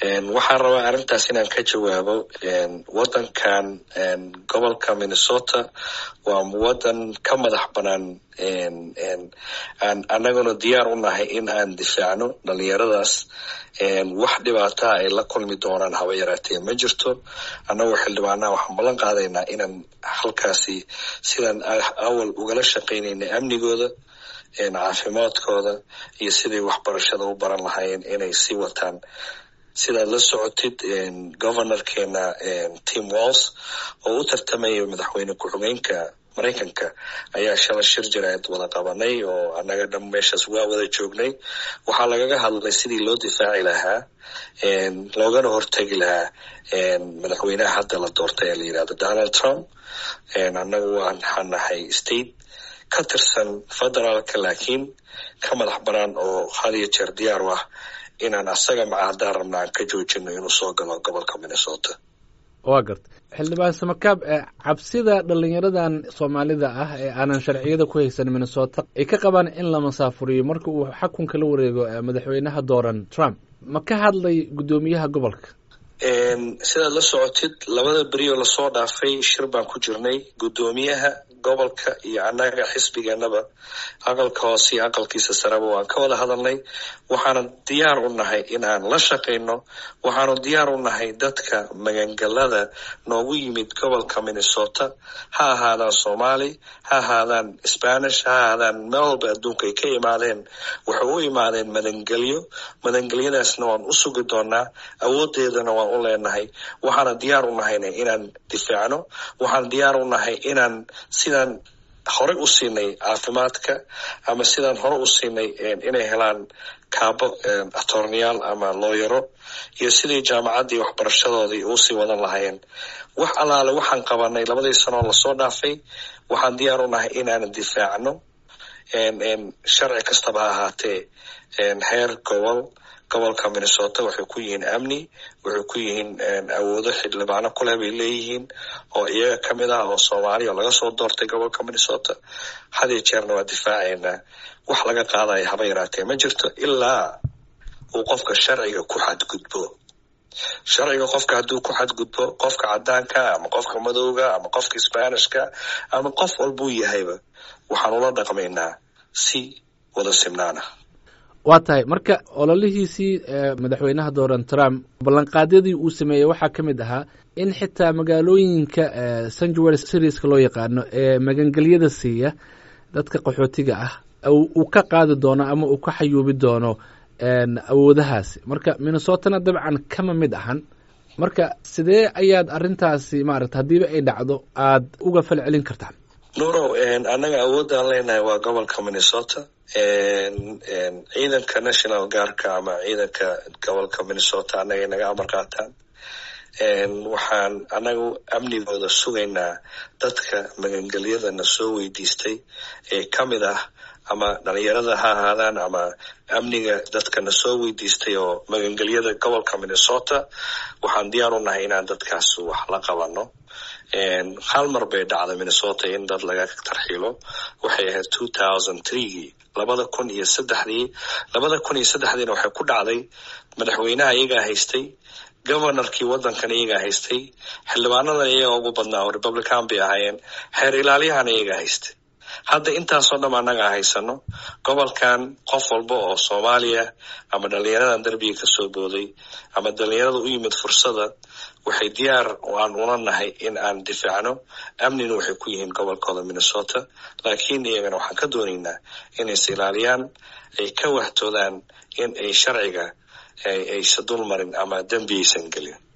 waxaan rabaa arrintaas inaan ka jawaabo waddankan gobolka minnesota waa waddan ka madax banaan aan annaguna diyaar u nahay in aan difaacno dhalinyaradaas wax dhibaataa ay la kulmi doonaan haba yaraatee ma jirto annagoo xildhibaanaha waxaan ballan qaadaynaa inaan halkaasi sidaan awal ugala shaqaynayna amnigooda caafimaadkooda iyo siday waxbarashada u baran lahaayeen inay sii wataan sidaad la socotid governorkeena tim walls oo u tartamaya madaxweyne ku-xigeenka maraykanka ayaa shala shir jaraa'id wada qabanay oo annaga dham meeshaas waa wada joognay waxaa lagaga hadlay sidii loo difaaci lahaa loogana hortegi lahaa madaxweynaha hadda la doortay ee la yidhahdo donald trump annagu waxaan nahay state ka tirsan federaalka laakiin ka madax banaan oo had iyo jeer diyaar u ah inaan asaga maca haddaan rabna aan ka joojino inuu soo galo gobolka minnesota waa garta xildhibaan samakaab cabsida dhalinyaradan soomaalida ah ee aanan sharciyada ku haysan minnesota ay ka qabaan in la masaafuriyo marka uu xakunka la wareego madaxweynaha dooran trump ma ka hadlay guddoomiyaha gobolka sidaad la socotid labada berioo lasoo dhaafay shir baan ku jirnay guddoomiyaha gobolka iyo annaga xisbigeenaba aqalka hoose iyo aqalkiisa sareba waan ka wada hadalnay waxaanu diyaar u nahay in aan la shaqayno waxaanu diyaar u nahay dadka magangalada noogu yimid gobolka minnesota ha ahaadaan soomaali ha ahaadaan spanish ha ahaadaan meel walba adduunka ay ka imaadeen waxay u imaadeen madangelyo madangelyadaasna waan u sugi doonaa awoodeedana waan u leenahay waxaana diyaar u nahayna inaan difaacno waxaan diyaar u nahay inaan sidaan horey u siinay caafimaadka ama sidaan hore u siinay inay helaan kaabo atorneyaal ama looyaro iyo sidii jaamacaddii waxbarashadoodii uusii wadan lahaayeen wax allaale waxaan qabanay labadii sanoo lasoo dhaafay waxaan diyaar u nahay inaan difaacno sharci kastaba ha ahaatee heer gobol gobolka minnesota waxay ku yihiin amni waxay ku yihiin awoodo xildhibaano kuleh bay leeyihiin oo iyaga ka mid ah oo soomaaliya oo laga soo doortay gobolka minnesota hadiyo jeerna waa difaacaynaa wax laga qaadaya haba yaraatee ma jirto ilaa uu qofka sharciga ku xadgudbo sharciga qofka hadduu ku xadgudbo qofka cadaanka ama qofka madowga ama qofka sbanishka ama qof walbuu yahayba waxaan ula dhaqmaynaa si wada simnaana waa tahay marka ololihiisii madaxweynaha dooran trump ballanqaadyadii uu sameeyey waxaa ka mid ahaa in xitaa magaalooyinka sanjuel serieska loo yaqaano ee magangelyada siiya dadka qaxootiga ah uu ka qaadi doono ama uu ka xayuubi doono awoodahaasi marka minnesotana dabcan kama mid ahan marka sidee ayaad arrintaasi maarata haddiiba ay dhacdo aad uga fal celin kartaan nurow annaga awoodaan leenahay waa gobolka minnesota ciidanka national guardka ama ciidanka gobolka minnesota annagay naga amar qaataan waxaan annagu amnigooda sugaynaa dadka magangelyadana soo weydiistay ee ka mid ah ama dhalinyarada ha ahaadaan ama amniga dadkana soo weydiistay oo magangelyada gobolka minnesota waxaan diyaar u nahay inaan dadkaas wax la qabano hal mar bay dhacday minnesota in dad laga tarxiilo waxay ahayd two thousand threegii labada kun iyo saddexdii labada kun iyo saddexdiina waxay ku dhacday madaxweynaha iyagaa haystay governorkii waddankan iyagaa haystay xildhibaanadan iyaga ugu badnaa oo republican bay ahaayeen xeer ilaaliyahana iyagaa haystay hadda intaasoo dham annaga haysano gobolkan qof walba oo soomaaliya ama dhalinyaradan derbiga kasoo booday ama dhalinyarada u yimid fursada waxay diyaar aan ula nahay in aan difaacno amnina waxay ku yihiin gobolkooda minnesota laakiin iyagana waxaan ka doonaynaa inay is ilaaliyaan ay ka wahtoodaan in ay sharciga aysa dul marin ama dembi aysan gelin